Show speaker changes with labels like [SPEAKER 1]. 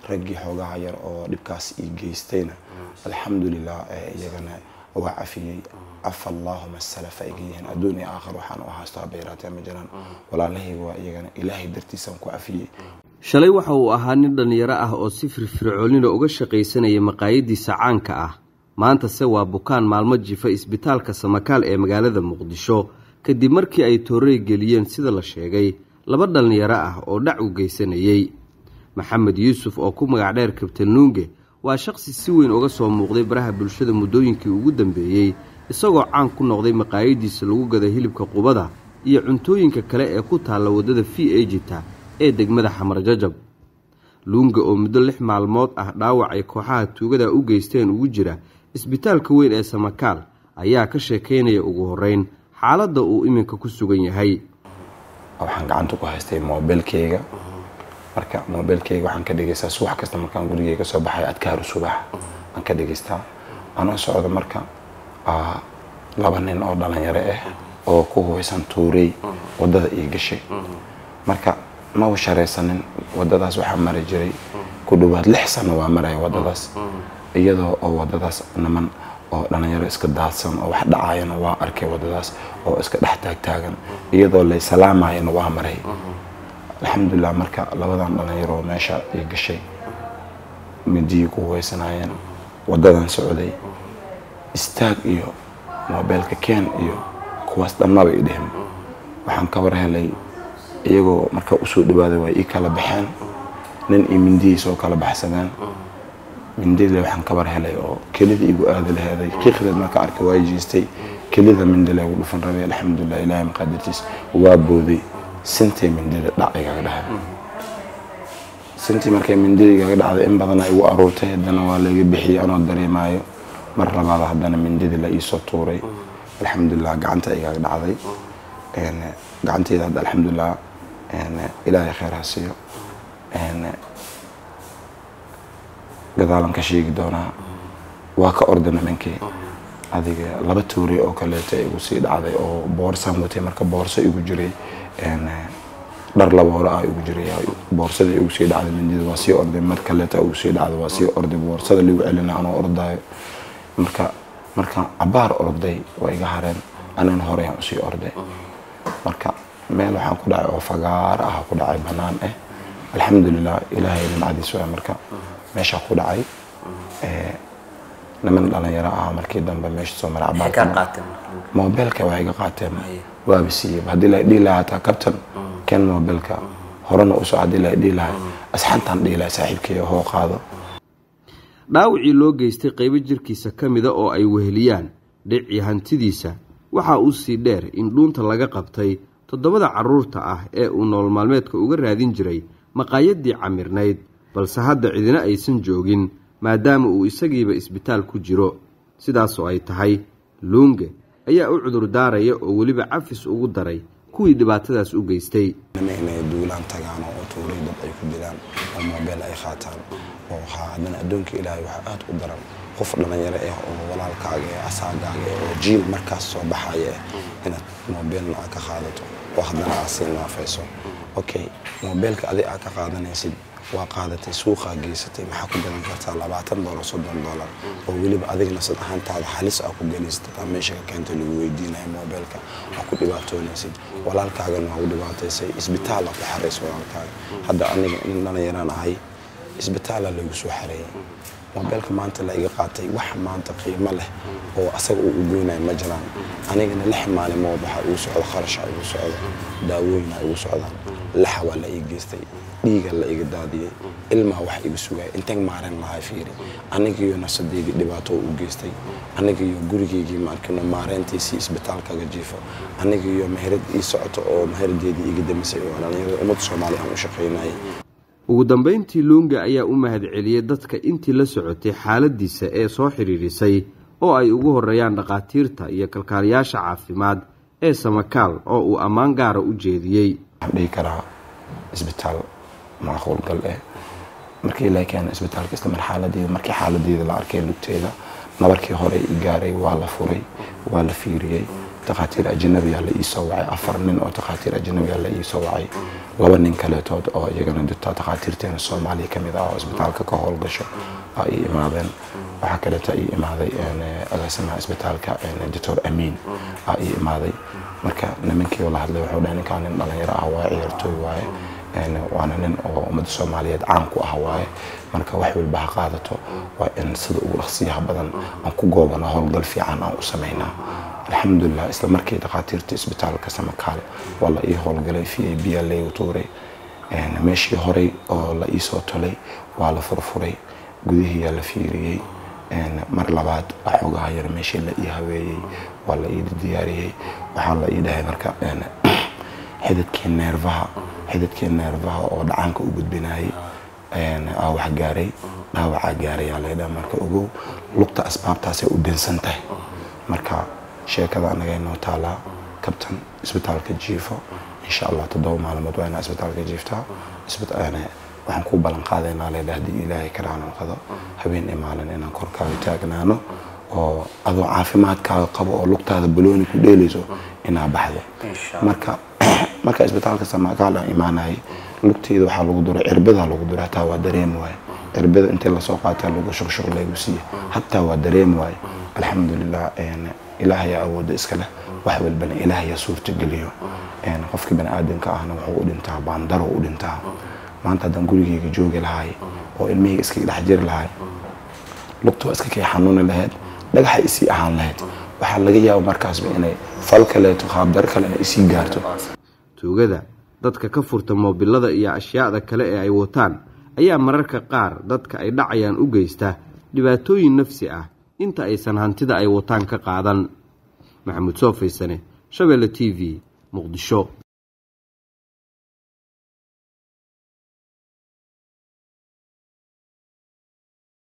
[SPEAKER 1] raggii xoogaha yar oo dhibkaas ii geystayna alxamdulilah iyagana waa cafiyey cafa allaahuma salafa iga yihiin adduun iyo aakhir waxaan u haystaa bayraatee ma jiraan walaalahayga waa iyagana ilaahay dartiisaan ku cafiyey
[SPEAKER 2] shalay waxa uu ahaa nin dhallinyaro ah oo si firfircoonina uga shaqaysanaya maqaayadiisa caanka ah maantase waa bukaan maalmo jifa isbitaalka samakaal ee magaalada muqdisho kadib markii ay toorey geliyeen sida la sheegay laba dhallinyaro ah oo dhac u geysanayey maxamed yuusuf oo ku magac dheer kabtan nuunge waa shaqsi si weyn uga soo muuqday baraha bulshada muddooyinkii ugu dambeeyey isagoo caan ku noqday maqaayadiisa lagu gada hilibka qubada iyo cuntooyinka kale ee ku taalla waddada v ejita ee degmada xamar jajab luunga oo muddo lix maalmood ah dhaawac ay kooxaha tuugada u geysteen ugu jira isbitaalka weyn ee samakaal ayaa ka sheekaynaya ugu horreyn xaaladda uu iminka ku sugan yahay
[SPEAKER 1] waxaan gacanta ku haystay mobilkeyga marka mobilkeyga waxaan ka dhegeystaa subax kasta markaan gurigeyga soo baxay adkaaru subax aan ka dhegeystaa anoo socda marka laba nin oo dhalinyaro ah oo ku hubaysan tuurey wadada ii gashay marka maba sharaysanin wadadaas waxaa mari jiray ku dhawaad lix sano waa maraya wadadaas iyadoo oo wadadaas niman oo dhalinyaro iska daadsan oo wax dhacayana waa arkay wadadaas oo iska dhex taagtaagan iyadoo lay salaamayana waa maray alxamdulilah marka labadan dhalinyaro meesha ii gashay midiyii ku hubaysanaayeen wadadan socday istaag iyo mobeelka keen iyo kuwaas dhamnaba i dhehen waxaan ka war helay iyagoo marka usoo dhawaaday waa ii kala baxeen nin iyo mindihiis oo kala baxsadeen mindile waxaan ka war helay oo kelida igu aada laheeday qiiqdeed marka arkay waa jiistay kelida mindile ugu dhufan rabay alxamdulilah ilaahay maqaadirtiis waa booday sintii mindida dhac igaga dhahay sintii markay mindida igaga dhacday in badana igu aruurtay haddana waa layga bixiyey anoo dareemaayo mar labaad haddana mindidii la iisoo tuuray alxamdulilah gacanta igaga dhacday gacanteyda hadda alxamdulilah ilaahay kheyr ha siiyo gadaalan ka sheegi doonaa waa ka orda nimankii adiga laba tuuray oo kaleeto igu sii dhacday oo boorsaan watay marka boorso igu jiray dhar laba hore ah igu jiray boorsada igu sii dhacday mindida waa sii orday mar kaleeto igu sii dhacday waa sii orday boorsada ligu celina anoo ordaayo marka markaan cabaar orday waa iga hareen anan horeyaan usii orday marka meel waxaan ku dhacay oo fagaaro ah ku dhacay banaan ah alxamdulilah ilaahay nimcadiis waa marka meeshaa ku dhacay niman dhalinyaro ah markii dambe meesha soo maray mobilka waa iga qaateen waaba siiyey haddii la dhihi lahaa hataa kabtan ken mobilka horena usoo haddii la dhihi lahay asxantaan dhihi lahay saaxiibkeyga hoo qaado
[SPEAKER 2] dhaawacii loo geystay qaybo jirkiisa ka mida oo ay weheliyaan dhicii hantidiisa waxaa uu sii dheer in dhuunta laga qabtay toddobada carruurta ah ee uu nolol maalmeedka uga raadin jiray maqaayadii camirnayd balse hadda cidina aysan joogin maadaama uu isagiiba isbitaal ku jiro sidaasoo ay tahay luunge ayaa u cudur daaraya oo weliba cafis ugu daray kuwii dhibaatadaas u geystay
[SPEAKER 1] inay duulaan tagaan oo tuuray dad ay ku dilaan oo moobeel ay qaataan oo haddana addoonka ilaahay waxaa aada u daran qof dhalinyaro ah oo walaalkaaga ee asaagaaga eh oo jiil markaas soo baxaya ah inaad moobeelna aad ka qaadato oo haddana aad sii naafayso okay moobeelka adig aad ka qaadanaysid waa qaadatay suuqaa geysatay maxaa ku gadan kartaa labaatan dolar soddon dolar oo weliba adigna sad ahaantaada halis aa ku gelaysatad aa meesha ka keentay lagu weydiinaya moobeelka aa ku dhibaatoonaysid walaalkaagana waa u dhibaataysay isbitaala ku xaraysa walaalkaaga hadda aniga in dhalinyaraan ahay isbitaala lagu soo xareeyay moobeelka maanta la iga qaatay wax maanta qiimo leh oo asaga uu ugoynaya ma jiraan anigana lix maalimood waxaa igu socda kharasha igu socda daawooyina igu socdaan laxa waa la ii geystay dhiiga la iga daadiyey ilmaa wax iga sugaya intaan maaren lahay fiiri anigiyo nafsadeydii dhibaato u geystay anigiyo gurigeygii maarkino maareyntiisii isbitaalkaga jiifo anigiyo meherad ii socoto oo meheradeedii iga damisay oo dhalinyarada ummadda soomaaliya aan u shaqaynayay
[SPEAKER 2] ugu dambayntii luunga ayaa u mahad celiyey dadka intii la socotay xaaladiisa ee soo xidhiidhisay oo ay ugu horeeyaan dhakhaatiirta iyo kalkaaliyaasha caafimaad ee samakaal oo uu ammaan gaara u jeediyey
[SPEAKER 1] waxaan dhihi karaa isbitaal macquulgal eh markii la keena isbitaalka isla mar xaaladeeda markii xaaladeeda la arkay lugteeda nabarkii hore i gaaray waa la furay waa la fiiriyey takhaatiir ajnabiyaa la iisoo wacay afar nin oo takhaatiir ajnabiyaa la iisoo wacay laba nin kaleetood oo iyagana dita takhaatiirteena soomaaliya ka mid ah oo isbitaalka ka howlgasho aa ii imaadeen waxaa kaleeto ii imaaday agaasimaha isbitaalka doctor amiin aa ii imaaday marka nimankii la hadlay wuxuu dhahay ninkaan nin dhalinyaro ah waaye ciyaartooy waaye waana nin oo ummadda soomaaliyeed caan ku ah waaye marka wax walba ha qaadato waa in sida ugu dhaqsiyaha badan aan ku goobano howlgal fiican aan u samaynaa alxamdulilah isla markii dhakhaatiirta isbitaalka samakaal waa la ii howlgalay v a b a laygu tuuray meeshii horey oo la iisoo tolay waa la furfuray gudihiiyaa la fiiriyey mar labaad waxoogaha yar meeshii la ii haweeyey waa la ii diyaariyey waxaa la ii dhahay marka xididkii neerfaha xididkii neerfaha oo dhacaanka u gudbinayay aa wax gaaray dhaawacaa gaarayaa laydhaha marka ogow lugta asbaabtaasay u dinsan tahay marka sheekada anaga inoo taalaa kabtan isbitaalka jiifo insha allah toddoba maalmood waa inaa isbitaalka jiiftaa waxaan ku ballan qaadaynaa leedha haddii ilaahay karaanan qado habeen imaalin inaan korkaaga taagnaano oo adoo caafimaadkaaga qabo oo lugtaada balooni ku dheelayso inaa baxdo marka marka isbitaalka samakaala imaanayay lugteyda waxaa lagu duray cirbadaa lagu duray hataa waa dareemi waaye cirbada intii lasoo qaataa lagu shuqshuq laygu siiya hataa waa dareemi waaye alxamdulilah ilaahayaa awoodda iska leh wax walbana ilaahayaa suurtageliyo qofkii bani aadamka ahna wuxuu u dhintaa baandaro u dhintaa maanta haddaan gurigeyga joogi lahaay oo ilmihayga iskaga dhex jiri lahaay lugta waa iska kay xanuuni lahayd dhagaxa isii ahaan lahayd waxaa laga yaaba markaasba inay fal kaleeto qaabdar kalena isii gaarto
[SPEAKER 2] tuugada dadka ka furta moobilada iyo ashyaada kale ee ay wataan ayaa mararka qaar dadka ay dhacayaan u geysta dhibaatooyin nafsi ah inta aysan hantida ay wataan ka qaadan maxamuud soo faysane shabeelle t v muqdisho